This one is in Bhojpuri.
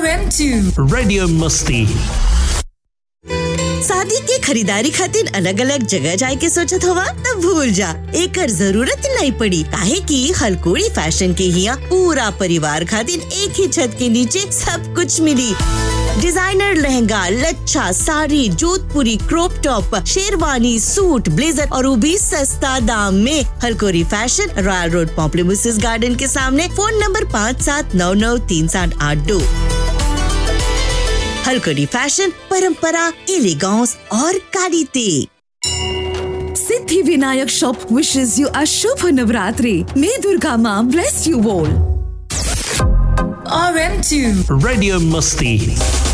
RM2 Radio Musti. शादी के खरीदारी खातिर अलग अलग जगह जाए के सोचत हवा त भूल जा एकर जरूरत नहीं पड़ी काहे कि हलकोड़ी फैशन के हिया पूरा परिवार खातिर एक ही छत के नीचे सब कुछ मिली डिजाइनर लहंगा लच्छा sari Jodhpuri crop top sherwani suit blazer और वो भी सस्ता दाम में हलकोरी fashion royal road Pamplemousses garden के सामने फोन नंबर पाँच सात नौ नौ तीन सात आठ दो हलकड़ी फैशन परंपरा एलिगॉन्स और कालीते Siddhi Vinayak Shop wishes you a Shubha Navratri. May Durga Ma bless you all. RM2 Radio Musti.